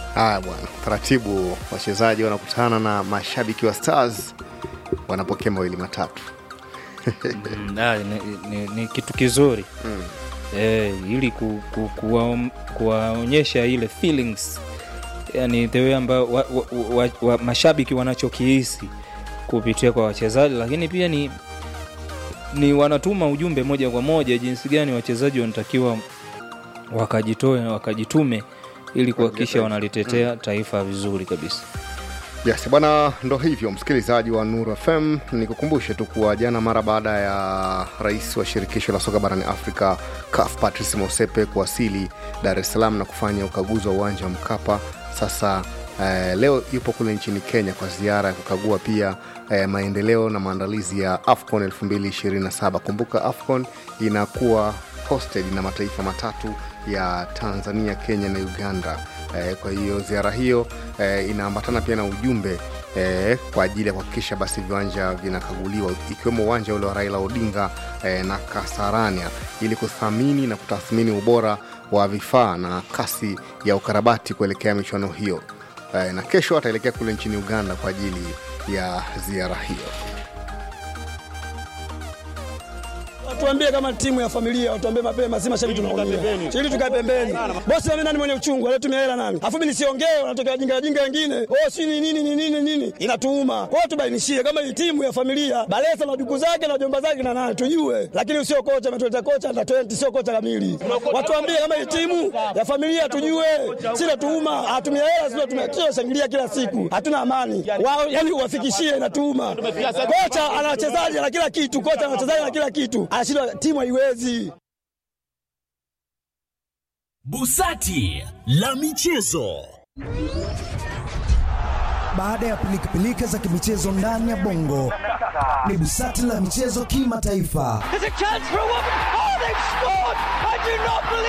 Haya bwana, taratibu wachezaji wanakutana na mashabiki wa Stars wanapokea mawili matatu. Mm, ah, ni, ni, ni kitu kizuri Mm. eh, ili ku, ku, kuwa- kuwaonyesha ile feelings yani the way ambayo wa, wa, wa, wa, mashabiki wanachokihisi kupitia kwa wachezaji, lakini pia ni ni wanatuma ujumbe moja kwa moja jinsi gani wachezaji wanatakiwa wakajitoe na wakajitume ili kuhakikisha wanalitetea taifa vizuri kabisa. Yes, bwana, ndo hivyo msikilizaji wa Nuru FM, nikukumbushe tu kuwa jana mara baada ya rais wa shirikisho la soka barani Afrika CAF Patrice Motsepe kuwasili Dar es Salaam na kufanya ukaguzi wa uwanja wa Mkapa, sasa eh, leo yupo kule nchini Kenya kwa ziara ya kukagua pia eh, maendeleo na maandalizi ya AFCON 2027. Kumbuka AFCON inakuwa hosted na mataifa matatu ya Tanzania, Kenya na Uganda. Eh, kwa hiyo ziara hiyo eh, inaambatana pia na ujumbe eh, kwa ajili ya kuhakikisha basi viwanja vinakaguliwa ikiwemo uwanja ule wa Raila Odinga eh, na Kasarania ili kuthamini na kutathmini ubora wa vifaa na kasi ya ukarabati kuelekea michuano hiyo eh, na kesho ataelekea kule nchini Uganda kwa ajili ya ziara hiyo. Watuambie kama timu ya familia, watuambie mapema, si mashabiki tunaongea. Ili tukae pembeni. Bosi mimi nani mwenye uchungu, alitumia hela nani? Afu mimi nisiongee, wanatokea jinga jinga wengine. Oh, si ni nini ni nini nini? Inatuuma. Kwa hiyo tubainishie kama hii timu ya familia, Balesa na duku zake na jomba zake na nani tujue. Lakini usio kocha ametuleta kocha na 20 sio kocha kamili. Watuambie kama hii timu ya familia tujue. Si natuuma, atumia hela sio tumia shangilia kila siku. Hatuna amani. Wao yani uwafikishie inatuuma. Kocha ana wachezaji na kila kitu, kocha ana wachezaji na kila kitu. Anashindwa timu haiwezi. Busati la michezo. Baada ya pilikapilika za kimichezo ndani ya bongo, ni busati la michezo kimataifa. There's a chance for a woman. Oh, they've scored! I do not believe